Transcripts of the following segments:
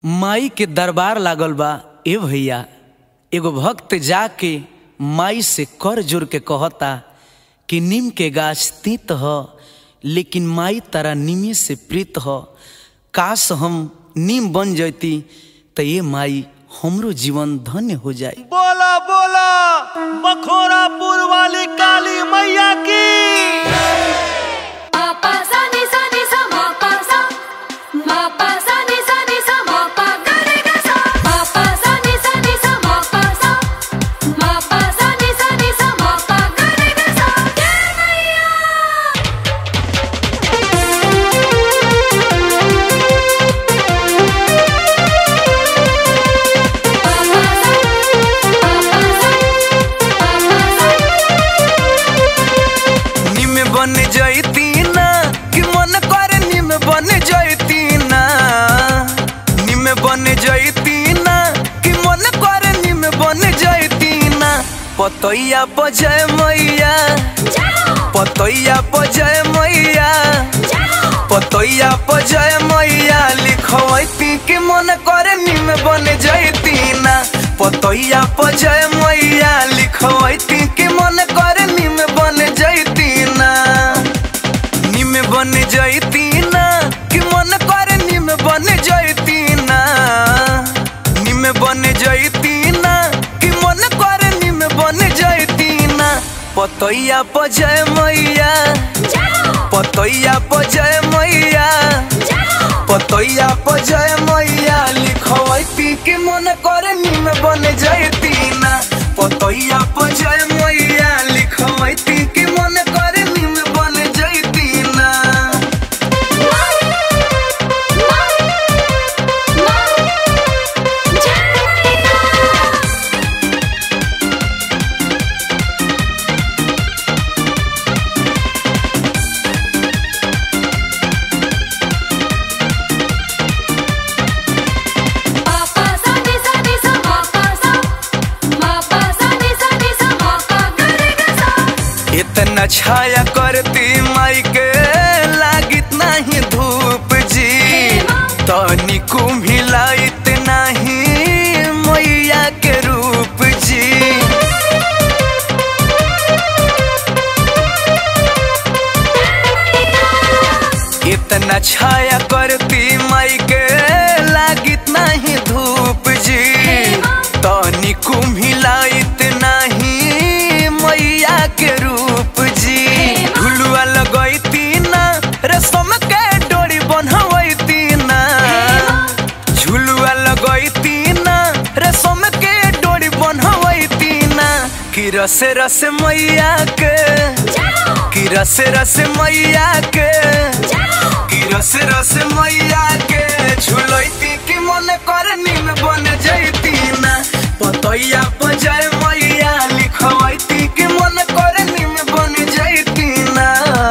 माई के दरबार लागल बा ए भैया एगो भक्त जाके माई से कर जोर के कहता कि नीम के गाछ तीत ह लेकिन माई तारा नीमे से प्रीत ह काश हम नीम बन जैती त ये माई हमरो जीवन धन्य हो जाए बोला बोला बखोरापुर वाली काली मैया की Ma pa sa ni sa ni sa ma pa sa ma pa sa ni sa ni sa ma pa ga re ga sa ma pa sa ni sa ni sa ma pa sa ma pa sa ni sa ni sa ma pa ga re ga sa jai maiya निम बन जैती ना कि मन करे निम बन जैती ना निम बन जैती ना कि मन करे निम बन जैती ना पतैया बजय मैया पतैया बजय मैया पतैया बजय मैया लिखवैती कि मन करे निम बन जैती ना पतैया बजय मैया लिखवैती कि मन करे निम बन जैती ना निम बन जैती ना कि मन करे निम बन जैती ना निम बन जैती ना कि मन करे निम बन जैती ना पतैया बजय मैया पतैया बजय मैया पतैया बजय मैया लिखवैती कि मन करे निम बन जैती ना पतैया बजय मैया लिखवैती कि मन करे निम बन जैती ना इतना छाया करती माई के लागित नहीं धूप जी तनी कुम्हिलाइत नहीं मैया के रूप जी इतना छाया करती माई के लागित नहीं धूप जी तनी कुम्हिलाइत नहीं मैया के रूप जी झुलुआ लगैती ना रेशम के डोरी बनवैती ना झुलुआ लगैती ना रेशम के डोरी बनवैती ना कि रस रस मैया के कि रस रस मैया के कि रस रस मैया के झुलैती कि मन कर निम बन जैती ना पतैया बजय मैया लिखवैती कि मन कर निम बन जैती ना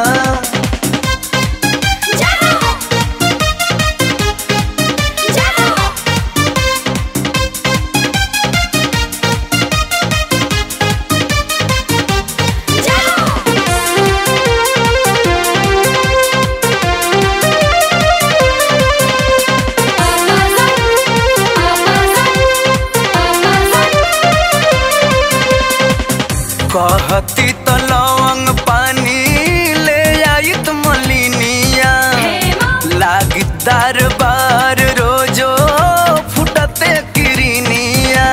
कहती तो लवंग पानी ले आइत मलिनिया लागिदार बार रोजो फुटते किरनिया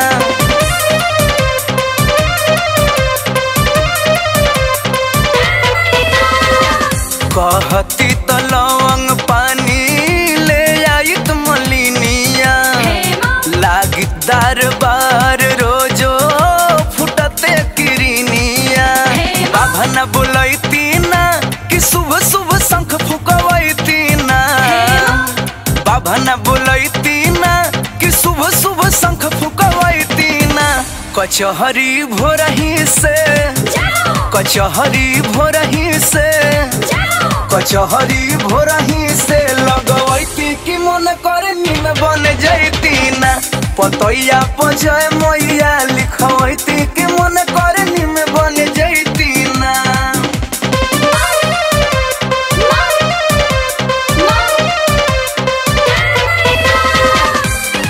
कहती तो लवंग पानी ले आइत मलिनिया लागिदार बार रोजो फुटते किरनिया बाबा न बुलैती ना कि शुभ शुभ शंख फुकवैती ना बाबा न बुलैती ना कि शुभ शुभ शंख फुकवैती ना कचहरी भोरही से कचहरी भोरही से कचहरी भोरही से लगवैती कि मन करे निम बन जैती ना पतैया पजय मैया लिखवैती कि मन करे निम बन जैती ना Ma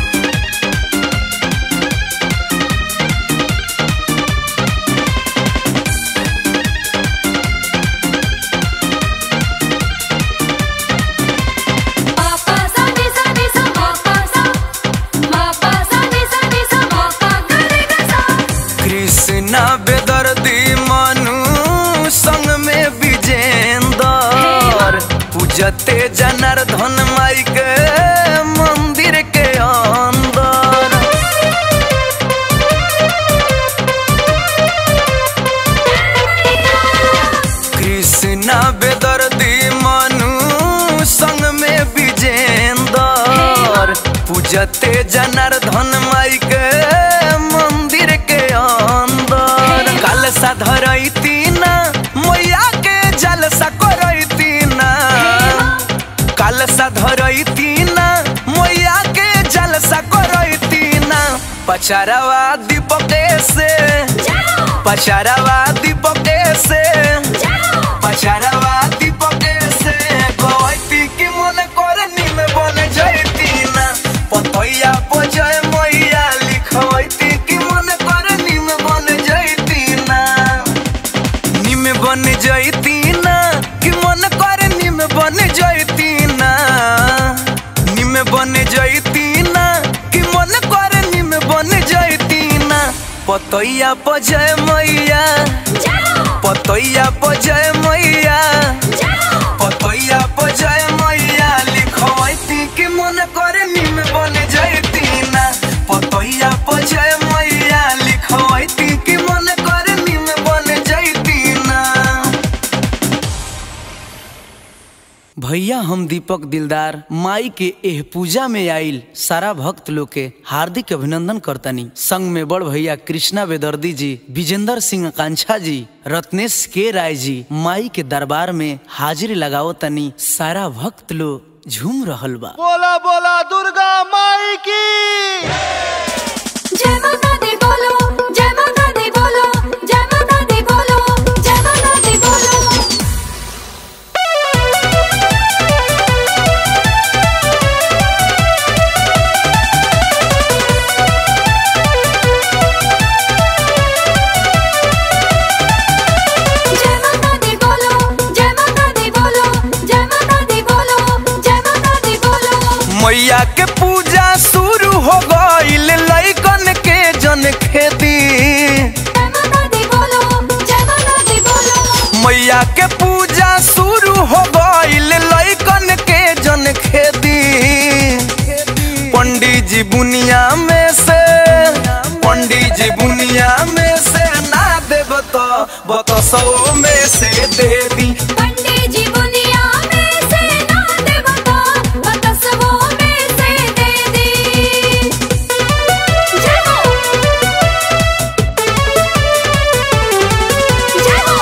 पूजते जनार्दन माई के मंदिर के अंदर कृष्णा बेदर्दी मनु संग में विजेंदर पूजते जनार्दन माई के मंदिर के अंदर कलसा धरैती ना मैया के जलसा करैती ना कलसा धरैती ना मैया के जलसा करैती ना पचारवा दीपके से पचारवा दीपके से पचारवा दीपके से कहती कि मन करे निम बन जैती ना पतैया बजय मैया लिखवैती कि मन करे निम बन जैती ना निम बन जैती ना कि मन करे निम बन जैती ना निम बन जैती ना कि मन करे निम बन जैती ना पतैया बजय मैया पतैया बजय मैया पतैया बजय मैया लिखवैती कि मन करे निम बन जैती ना पतैया बजय मैया लिखवैती कि मन करे निम बन जैती ना भैया हम दीपक दिलदार माई के एह पूजा में आइल सारा भक्त लोग के हार्दिक अभिनंदन करतनी संग में बड़ भैया कृष्णा बेदर्दी जी विजेंद्र सिंह कांछा जी रत्नेश के राय जी माई के दरबार में हाजिरी लगाओ तनी सारा भक्त लोग झूम रहल बा बोला बोला दुर्गा माई की जय माता दी बोलो जय माता दी बोलो जय माता दी बोलो जय माता दी बोलो जय माता दी बोलो जय माता दी बोलो जय माता दी बोलो जय माता दी बोलो मैया के पूजा शुरू हो गईल लैकन के जन खेती जय माता दी बोलो जय माता दी बोलो मैया के पूजा शुरू हो गईल लैकन के जन खेती पंडित जी बुनिया में से पंडित जी बुनिया में से ना देव तो बतो सौ में से दे दी पंडित जी बुनिया में से ना देवता बतसवो में से दे दी जय हो जय हो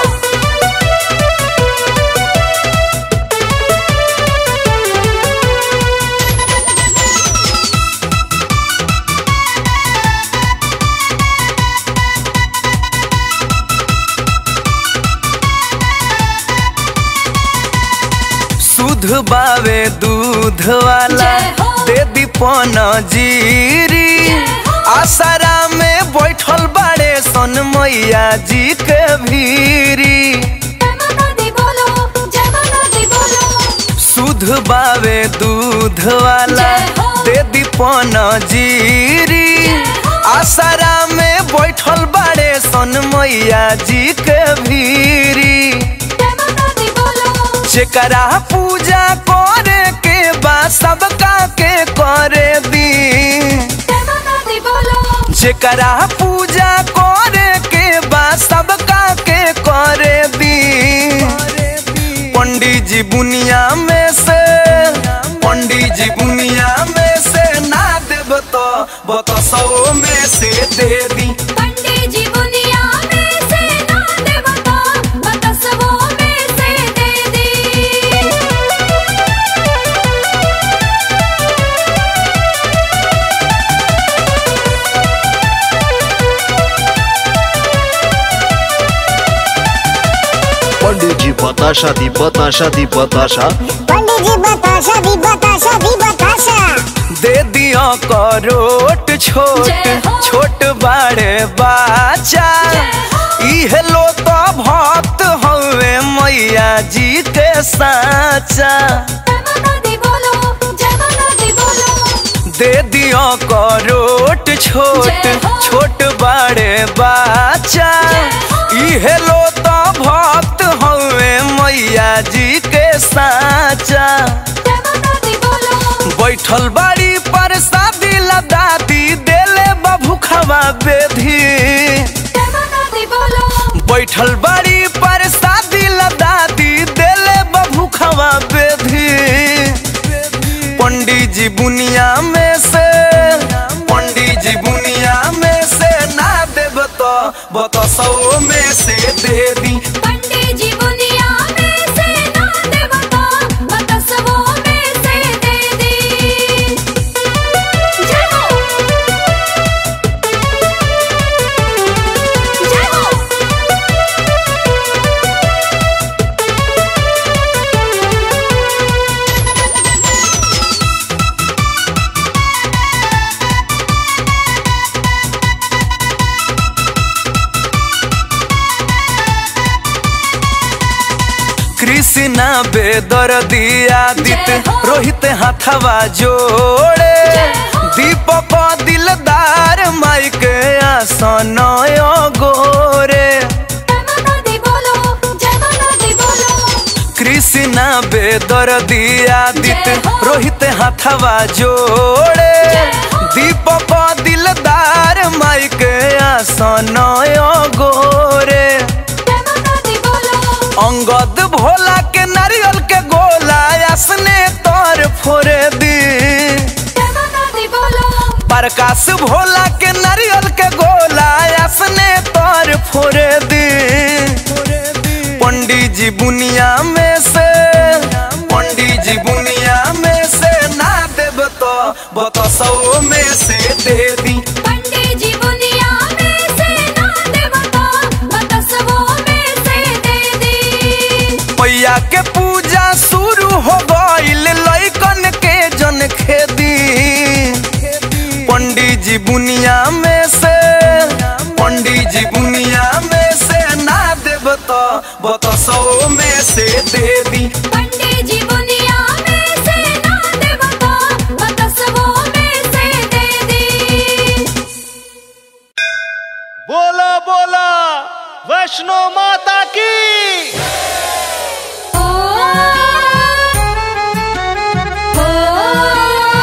शुद्ध बावे दूध वाला जय हो। दे दी पन जीरी जय हो। आसरा में बैठल बाड़े सन मैया जी के भीरी जय माता दी बोलो जय माता दी बोलो शुद्ध बावे दूध वाला जय हो। दे दी पन जीरी जय हो। आसरा में बैठल बाड़े सन मैया जी के भीरी जय माता दी बोलो जेकरा पूजा करे के बा सबका के करे दी जय माता दी बोलो जेकरा पूजा करे के बा सबका के करे दी पंडित जी बुनिया में से पंडित जी बुनिया में से ना देव तो बतो सौ में से दे दी पंडित जी बुनिया में से ना देवता बतसवो में से दे दी पंडित जी बताशा दी बताशा दी बताशा पंडित जी बताशा दी बताशा दी बताशा दे दियो करोट छोट जय हो। छोट बड़े बाचा जय हो। इहे लो तो भक्त हवे मैया जी के साचा जय माता दी बोलो जय माता दी बोलो दे दियो करोट छोट जय हो। छोट बड़े बाचा जय हो। इहे लो तो भक्त हवे मैया जी के साचा जय माता दी बोलो बैठल बाड़ी पर शादी दादी देले बाबू खवा बेधी जय माता दी बोलो बैठल बाड़ी पर शादी दादी देले बाबू खवा बेधी पंडित जी बुनिया में से पंडित जी बुनिया में से ना देब तो बतो सौ में से दे दी पंडित जी बुनिया में से ना देवता बतसवो में से दे दी जय हो जय हो कृष्णा बेदर दिया दित जय हो। रोहित हाथवा जोड़े जय हो। दीपक दिलदार माई के आसन गोरे जय माता दी बोलो जय माता दी बोलो कृष्णा बेदर दिया दित जय हो। रोहित हाथवा जोड़े जय हो। दीपक दिलदार माई के आसन गोरे जय माता दी बोलो अंगद भोला के नारियल के गोला असने तोर फोरे दी जय माता दी बोलो प्रकाश भोला के नारियल के गोला असने तोर फोरे दी पंडित जी बुनिया में से पंडित जी बुनिया में से ना देब तो बतो सौ में से दे दी पंडित जी बुनिया में से ना देवता बतसवो में से दे दी मैया के पूजा शुरू हो गईल लइकन के जन खेदी पंडित जी बुनिया में से पंडित जी बुनिया में से ना देब तो बतो सौ में से दे दी पंडित जी बुनिया में से ना देवता बतसवो में से दे दी बोला बोला वैष्णो माता की ओ ओ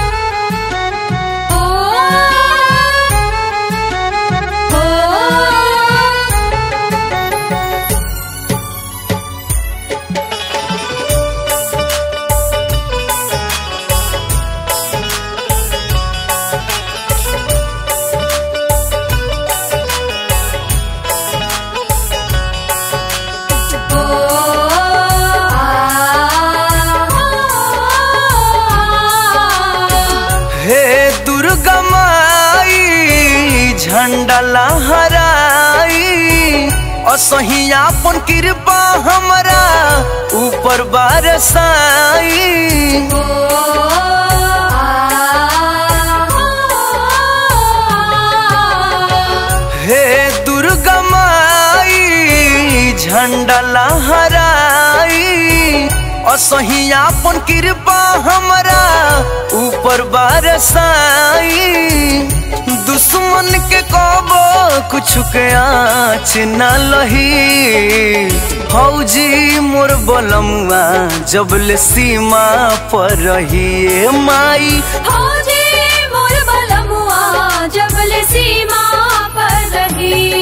ओ हे दुर्गा माई झंडा लहराई असही आपन कृपा हमरा ऊपर बरसाई हे दुर्गा माई झंडा लहराई असही आपन कृपा हमरा ऊपर बरसाई दुश्मन के कबो कुछ के आँच न लही फौजी मोर बलमुआ जबले सीमा पर रहिए माई फौजी मोर बलमुआ जबल सीमा पर रही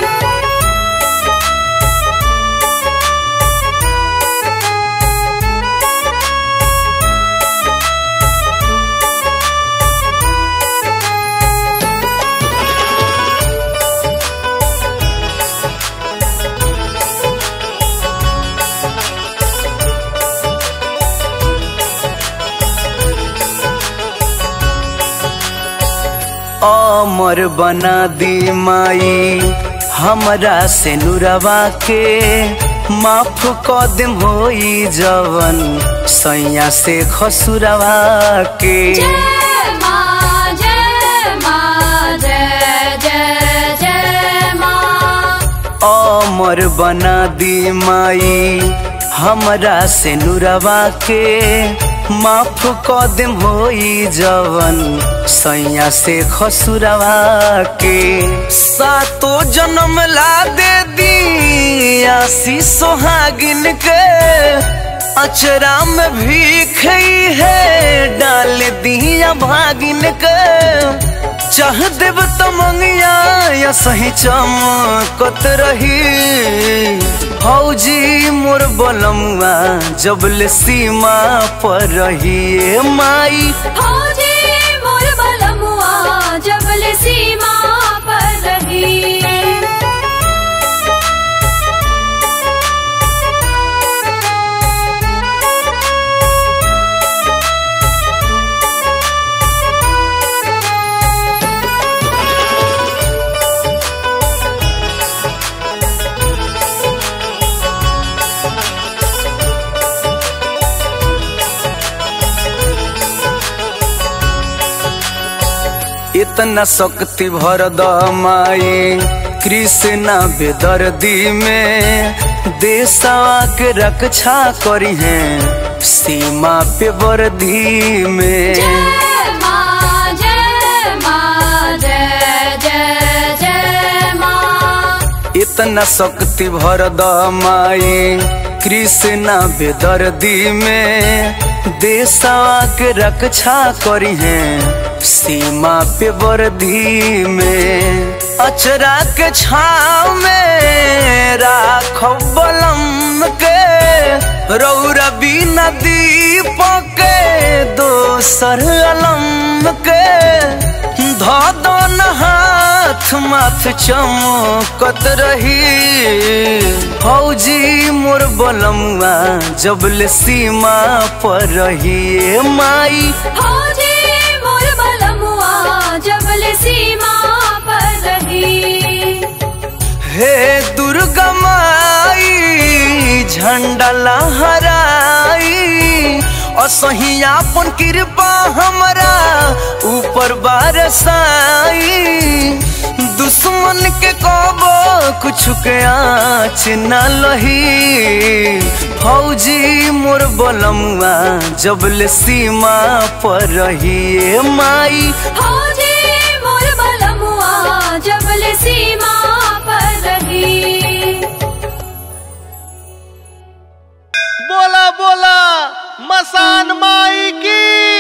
अमर बना दी माई हमरा से नुरवा के माफ क देम होई जवन सैया से खसुरवा के जय माँ जय माँ जय जय जय माँ अमर बना दी माई हमरा से नुरवा के माफ क देम होई जवन सैया से खसुरवा के सातो जन्म ला दे दी आसी सोहागिन के अचरा में भीख है डाल दिया भागिन के चाह देव तो मंगिया या सही चमकत रही फौजी मोर बलमुआ जबले सीमा पर रही ए माई फौजी मोर बलमुआ जबल सीमा पर रही इतना शक्ति भर द माई कृष्णा बेदर्दी में देशवा के रक्षा करी है सीमा पे वर्दी में जय माँ जय माँ जय जय जय माँ इतना शक्ति भर द माई कृष्णा बेदर्दी में देशवा के रक्षा करी है सीमा पे वर्दी में अचरा के छाव में राखो बलम के रौरा बिना दीपक के दोसर अलम के धो दो न हाथ माथ चमकत रही फौजी मोर बलमुआ जबले सीमा पर रही ए माई फौजी मोर बलमुआ जबल सीमा पर रही हे दुर्गा माई झंडा लहराई असही आपन कृपा हमरा ऊपर बरसाई दुश्मन के कबो कुछ के आँच न लही फौजी मोर बलमुआ जबले सीमा पर रही ए माई फौजी मोर बलमुआ जबल सीमा पर रही बोला बोला मसान माई की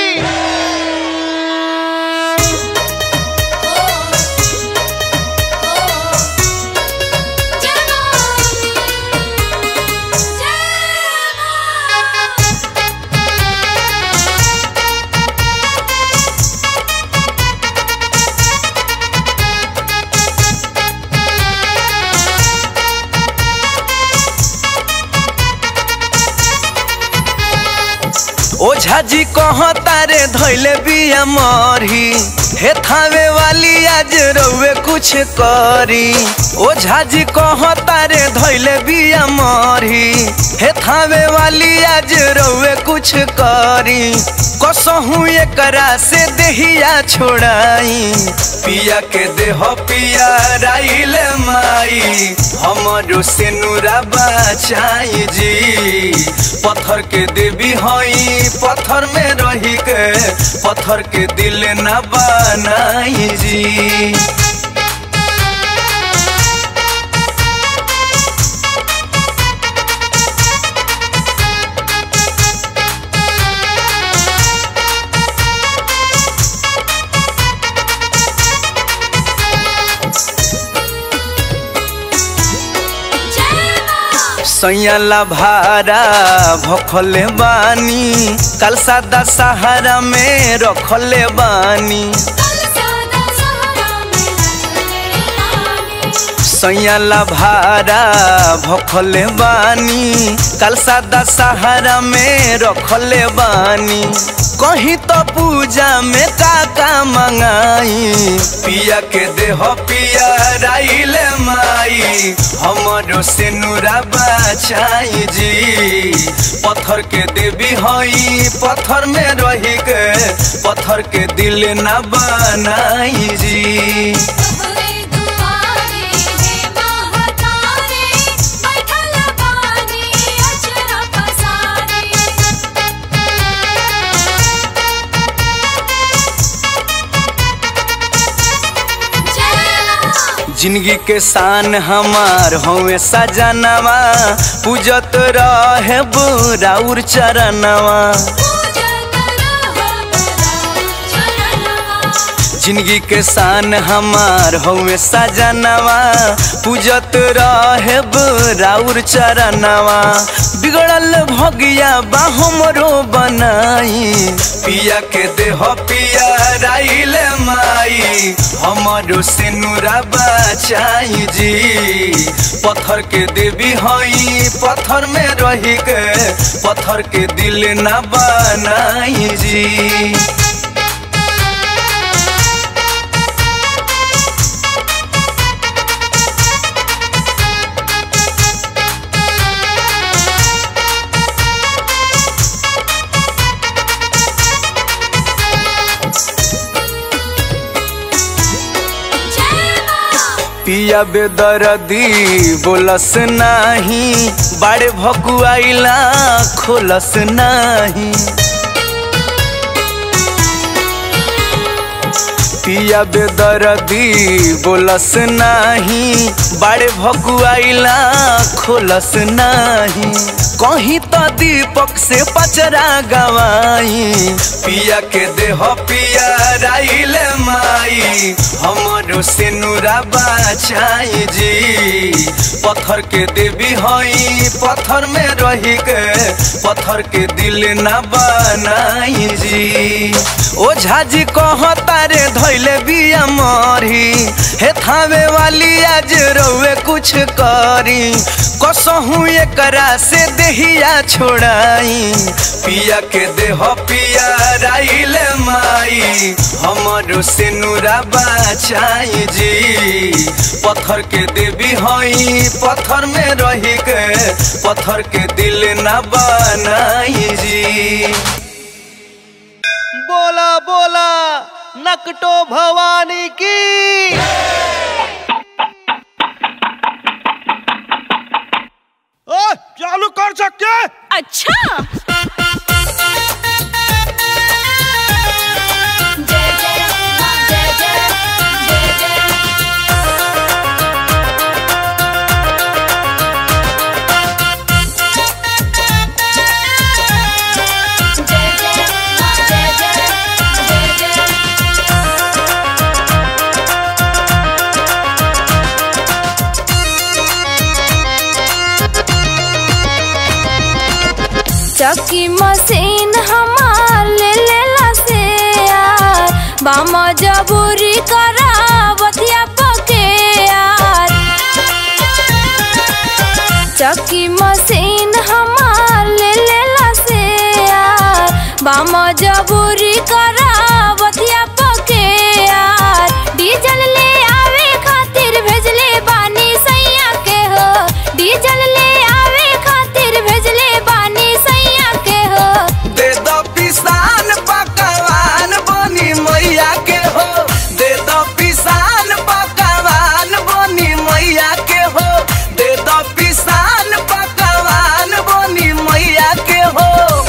ओझा जी कह तारे धैले बिया मरी हे थावे वाली आज रउए कुछ करी ओझा जी कह तारे धैले बिया मरी हे थावे वाली आज रउए कुछ करी कसहू एकरा से देहिया छोड़ाई पिया के देह पिया राइल माई हमरो से नूरा बचाई जी पत्थर के देवी हई पत्थर में रही के पत्थर के दिल न बनाई जी सैयाला भारा भखले बानी कल सादा सहारा में रखले बानी सैयाला भारा भखले बानी कल सादा सहारा में रखले बानी कहीं तो पूजा में काका मंगाई पिया के देह पिया राइल माई हमरो से नूरा बचाई जी पत्थर के देवी हई पत्थर में रही के पत्थर के दिल न बनाई जी जिंदगी के शान हमार हमें सजनवा पूजत रहे बुराउर चरणवा जिंदगी के शान हमार हमें सजनवा पूजत रहे बुराउर चरणवा बिगड़ल भगिया बा हमरो बनाई पिया के देह पिया राइल माई हमारो से नूरा बचाई जी पत्थर के देवी हई पत्थर में रही के पत्थर के दिल न बनाई जी पिया बेदरदी बोलस नाही बाड़े भकुआइला खोलस नाही पिया बेदरदी बोलस नाही बाड़े भकुआइला खोलस नाही कहीं तो दीपक से पचरा गवाई पिया के देह पिया राइल माई हमारो से नूरा बचाई जी पत्थर के देवी हई पत्थर में रही के पत्थर के दिल न बनाई जी ओ झाजी कह तारे धैले बिया मरी हे थावे वाली आज रउए कुछ करी कसहू एकरा से देहिया छोड़ाई पिया के देह पिया राइल माई हमारो से नूरा बचाई जी पत्थर के देवी हई पत्थर में रही के पत्थर के दिल न बनाई जी बोला बोला नकटो भवानी की ओ, चालू कर सकते अच्छा जय जय मां जय जय जय जय जय जय मां जय जय जय जय चक्की मशीन हमार ले लेला से यार बाम जबूरी करा बतिया पके यार चक्की मशीन हमार ले लेला से यार बाम जबूरी करा बतिया पके यार डीजल ले आवे खातिर भेजले बानी सैया के हो डीजल ले आवे खातिर भेजले बानी सैया के हो दे दो पिसान पकवान बनी मैया के हो दे दो पिसान पकवान बनी मैया के हो दे दो पिसान पकवान बनी मैया के हो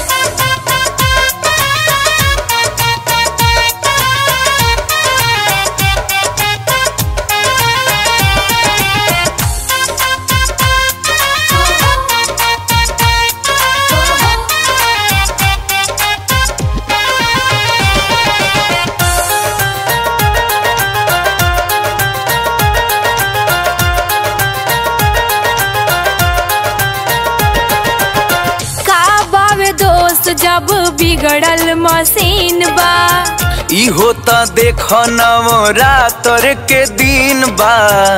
का बावे दोस्त जब बिगड़ल मशीन बा ई होता देख नवरात्र के दिन बा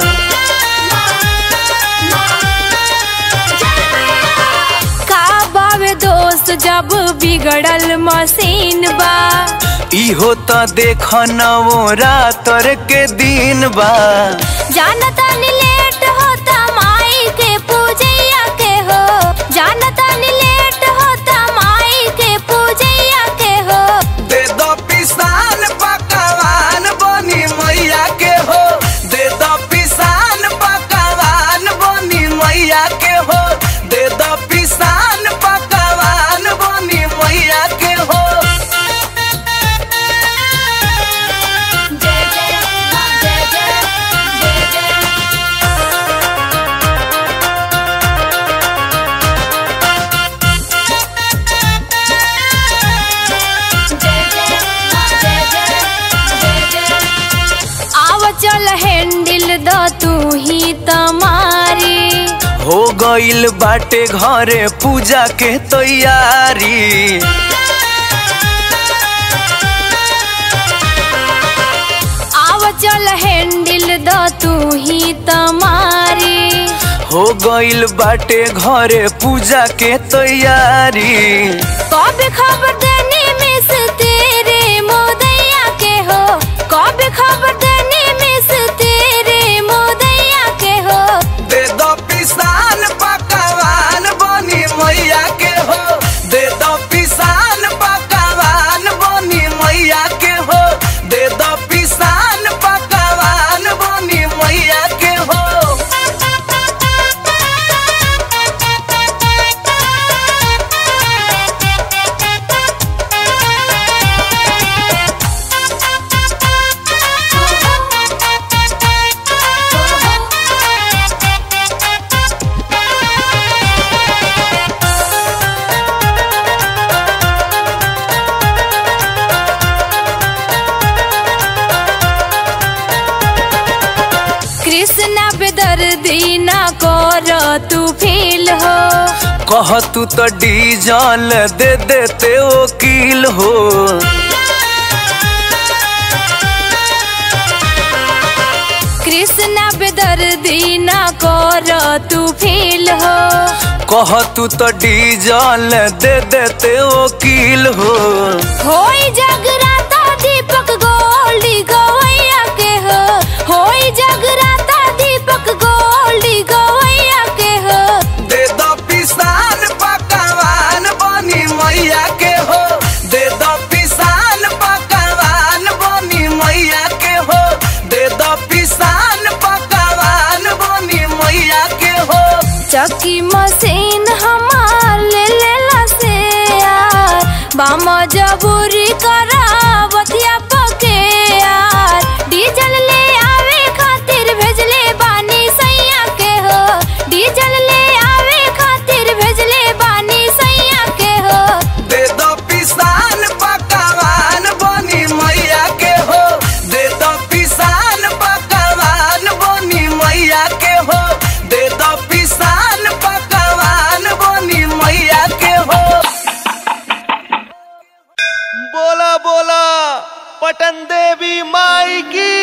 का बावे दोस्त जब बिगड़ल मशीन बा ई होता देख नवरात्र के दिन बा जानता नी लेट होता माई के पूजैया के हो जानता नी लेट होता माई के पूजैया के हो दे दो पिसान पकवान बनी मैया के हो दे दो पिसान पकवान बनी मैया के हो दे दो पिसान पकवान बनी मैया के हो जय जय मां जय जय जय जय चल हैंडल द तू ही तमारी हो गइल बाटे घरे पूजा के तैयारी आव चल हैंडल द तू ही तमारी हो गइल बाटे घरे पूजा के तैयारी कब खबर देनी मिस तेरे मोदैया के हो कब खबर देनी मिस तेरे मोदैया के हो दे दो पिसान पकवान बनी मैया के हो दे दो पिसान पकवान बनी मैया के हो दे दो पिसान पकवान बनी मैया के हो कृष्णा बेदर्दी ना कर तू फील हो कह तू तो डीजल दे देते वकील हो कृष्णा बेदर्दी ना कर तू फील हो कह तू तो डीजल दे देते वकील हो होई जगराता दीपक गोल्डी गवैया के हो होई जगराता दीपक गोल्डी गवैया के हो दे दो पिसान पकवान बनी मैया के हो दे दो पिसान पकवान बनी मैया के हो दे दो पिसान पकवान बनी मैया के हो चक्की मशीन हमार ले लेला से यार बाम जबूरी करा बतिया पके यार डीजल ले आवे खातिर भेजले बानी सैया के हो डीजल ले आवे खातिर भेजले बानी सैया के हो दे दो पिसान पकवान बनी मैया के हो दे दो पिसान पकवान बनी मैया के हो दे दो पिसान पकवान बनी मैया के हो बोला बोला पटन देवी माई की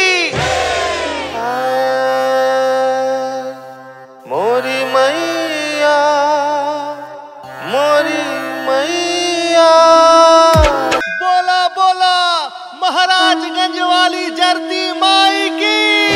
मोरी मैया मोरी मैया बोला बोला महाराजगंज वाली जरती माई की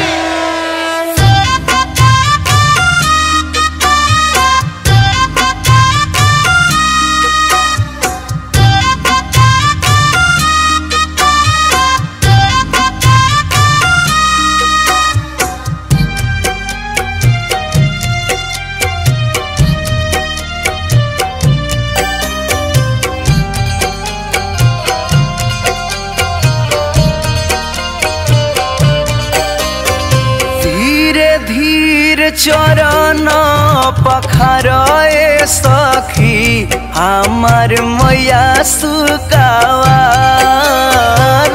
धीरे धीरे चरण पखरए सखी हमार मैया सुकावार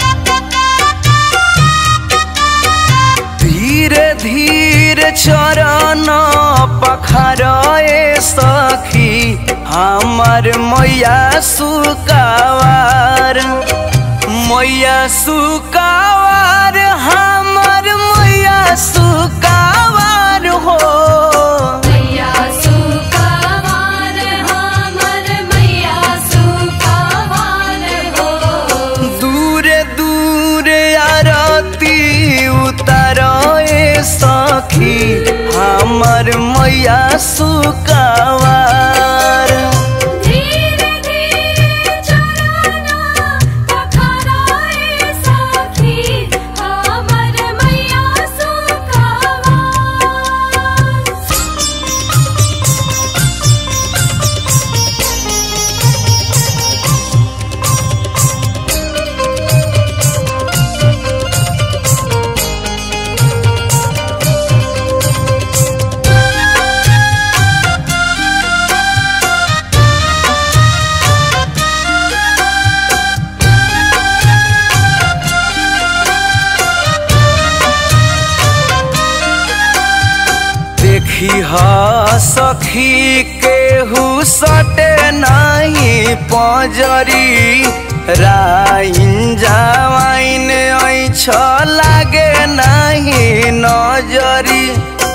धीरे धीरे चरण पखरए सखी हमार मैया सुकावार मैया सुकावार हमर मैया सुकावार हो मैया सुकावार हमर मैया सुकावार हो दूरे दूरे आरती उतारे सखी हमर मैया सुकावार धीरे धीरे चरना पखराए सखी हमर मैया सुकावार धीरे देखी हा सखी केहू सटे नहीं पजरी राइन जावाइन ऐछ लागे नहीं नजरी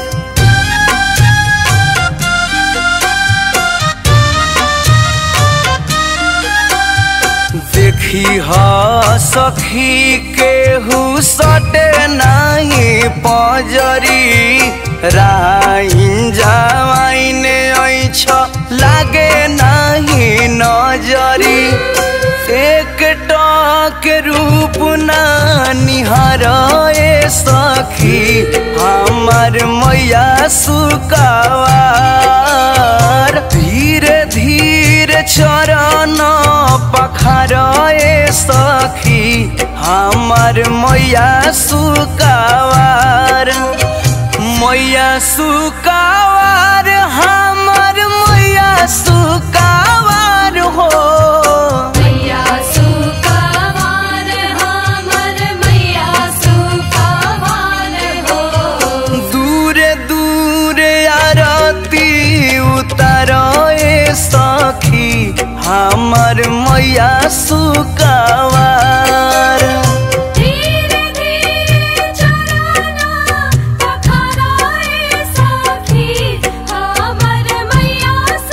देखी हा सखी केहू सटे नहीं पजरी राइन जावाइन ऐछ लागे नहीं नजरी एक टक रूप ना निहार ए सखी हमार मैया सुकावार धीरे धीरे चरण पखार ए सखी हमार मैया सुकावार मैया सुकावार हमार मैया सुकावार हो मैया सुकावार हमर मैया सुकावार हो दूरे दूरे आरती उतार ए सखी हमार मैया सुकावार धीरे धीरे चरना पखाराए सखी हमर मैया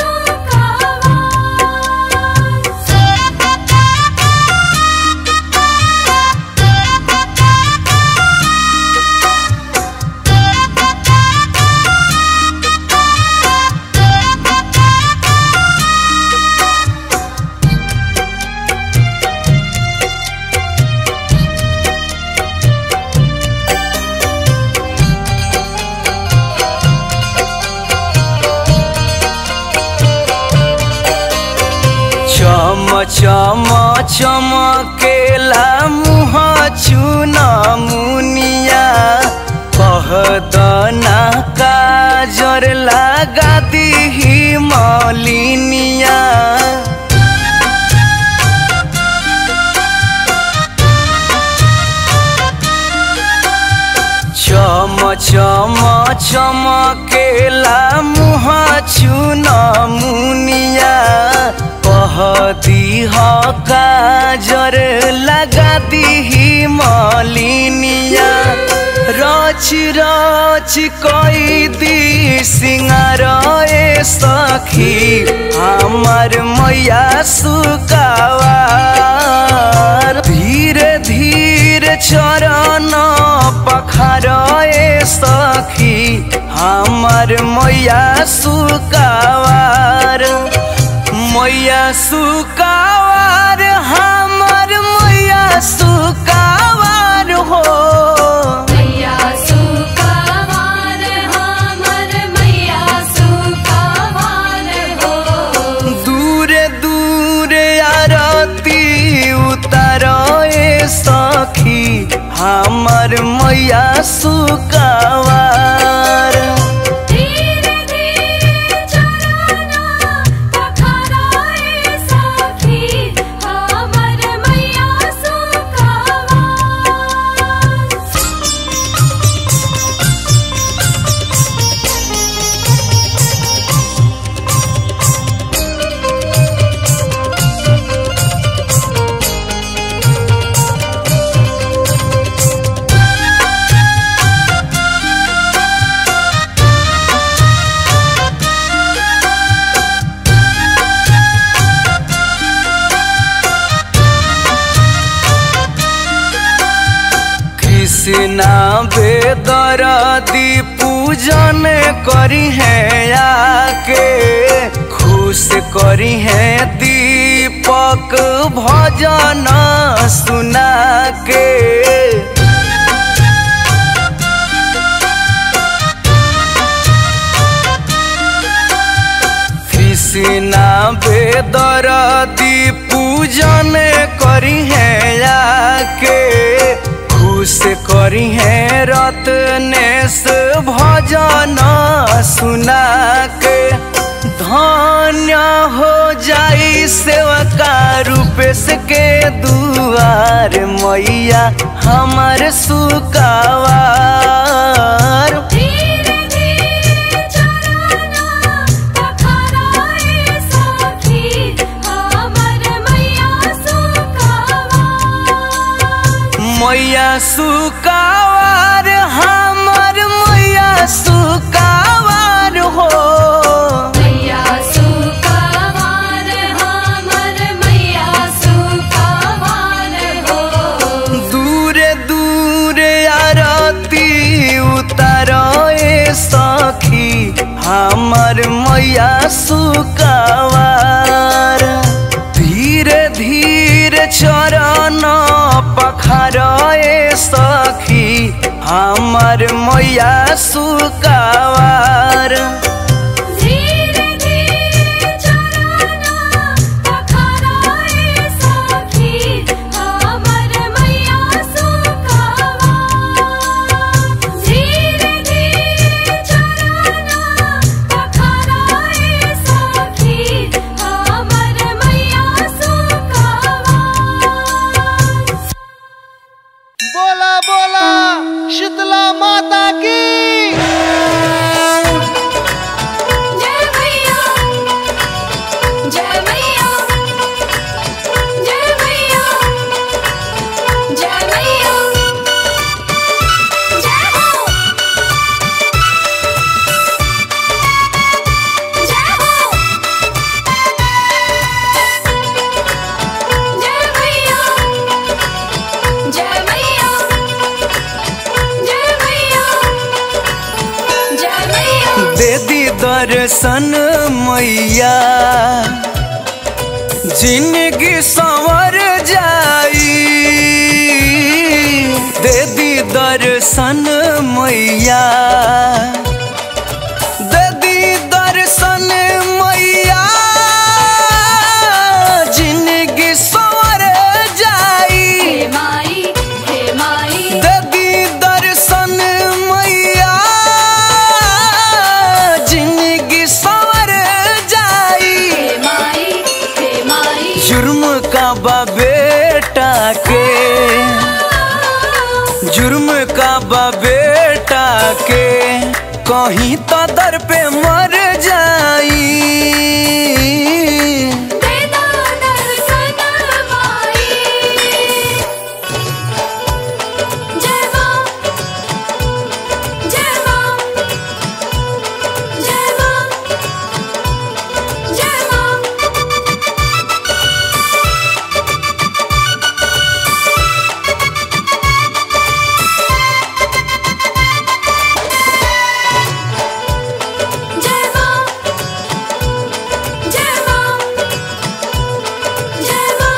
चम चम चमकेला मुह चुन मुनिया कह दना काजर लगा दीही मलिनिया चम चम चमकेला मुह चुन मुनिया कह दीह काजर लगा दीही मलिनिया रच रच कई दी सिंगार ए सखी हमार मैया सुकावार धीरे धीरे चरण पखार ए सखी हमार मैया सुकावार मैया सुकावार हमार मैया सुकावार हो मैया सुकावार हमर मैया सुकावार हो दूरे दूरे आरती उतार ए सखी हमार मैया सुकावार धीरे धीरे चरना पखाराए सखी हमर मैया सुकावार कृष्णा बेदरदी पूजन करी है आके खुश करी है दीपक भजन सुना के कृष्णा बेदरदी पूजन करी है आके खुश करी है रत्नेश भजन सुना के धन्य हो जाई सेवका रूपेश के दुआर मैया हमर सुकावार धीरे धीरे सुकावार हमर मैया सुकावार हो मैया सुकावार हमर मैया सुकावार हो दूरे दूरे आरती उतार ए सखी हमर मैया सुकावार धीरे धीरे चरण पखार ए सखी हमर मैया सुकावार धीरे धीरे चरना पखराए सखी हमर मैया सुकावार धीरे धीरे चरना पखराए सखी हमर मैया सुकावार बोला बोला शीतला माता की जय मैया जय मैया जय मैया जय मैया जय हो जय हो जय मैया जय मैया जय मैया जय मैया दे दी दर्शन मैया जिंदगी संवर जाई दे दी दर्शन मैया दे दी दर्शन मैया जिंदगी संवर जाई हे माई हे माई देवी दर्शन मैया जिंदगी संवर जाई हे माई हे माई जुर्म का बा बेटा के जुर्म का बा बेटा के कहीं तो दर पे मर जाई देदा दर्शन माई जय मां जय मां जय मां जय मां जय मां जय मां जय मां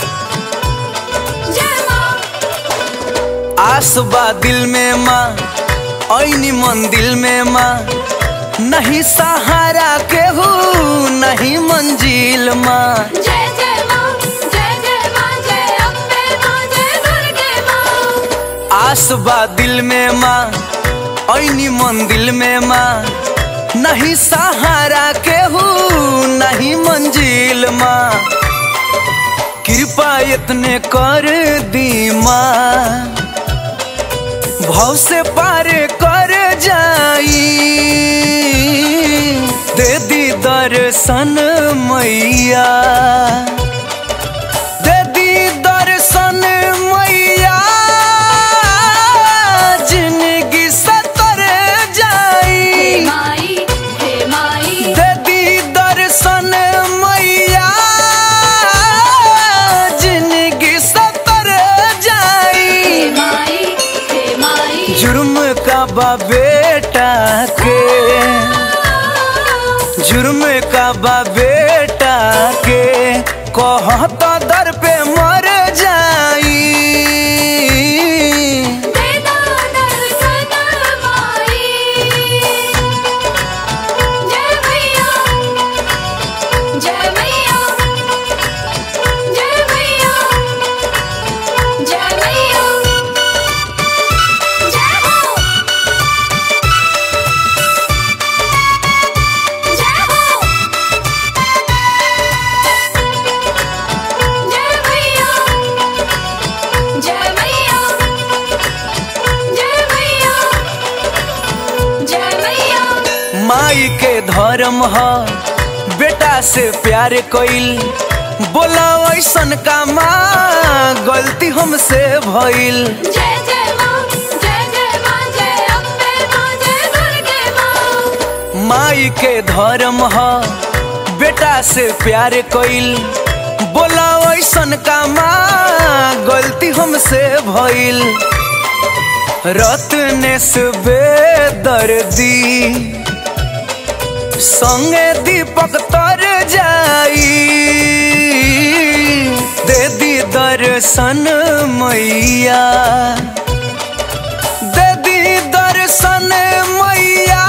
जय मां आस बा दिल में माँ ऐनी मन दिल में माँ नहीं सहारा के हो नहीं मंजिल माँ जय जय मां जय जय मां जय अम्बे मां जय दुर्गे मां आस बा दिल में माँ ऐनी मन दिल में माँ नहीं सहारा के हो नहीं मंजिल माँ कृपा इतने कर दी माँ भाव से पार कर जाई दे दी दर्शन मैया दे दी दर्शन मैया जिंदगी सतर जाई हे माई हे माई दे दी दर्शन मैया जिंदगी सतर जाई हे माई हे माई जुर्म का बा बेटा के जुर्म का बा बेटा के कहत दर पे मर जाई देदा दर्शन माई जय मैया जय मैया जय मैया जय मैया जय हो जय हो जय मैया जय मैया जय मैया जय मैया माई के धर्म ह बेटा से प्यार कइल बोला ऐसन का माँ गलती हमसे भइल जय जय माँ जय जय माँ जय अम्बे माँ जय दुर्गे माँ माई के धर्म ह बेटा से प्यार कइल बोला ऐसन का माँ गलती हमसे भइल रत्नेश बेदर्दी संगे दीपक तर जाई दे दी दर्शन मैया दे दी दर्शन मैया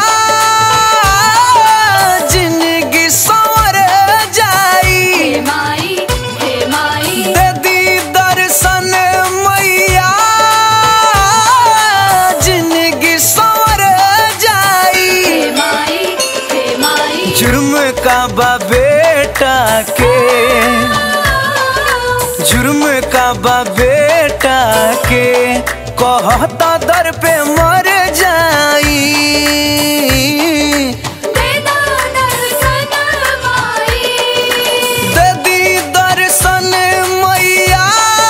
जिंदगी सवर जाई हे माई हे माई दे दी दर्शन मैया जिंदगी सवर जाई हे माई हे माई जुर्म का बा बेटा के जुर्म का बा बेटा के कहता दर पे मर जाई देदा दर्शन माई ददी दर्शन मैया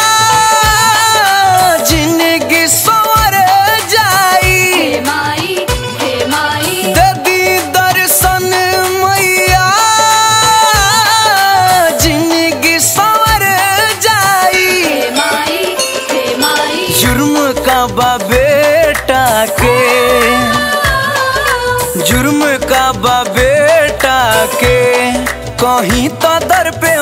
जिंदगी सवर जाई हे माई हे माई ददी दर्शन मैया जिंदगी सवर जाई हे माई हे माई जुर्म का बा बेटा के जुर्म का बा बेटा के कहीं तो दर पे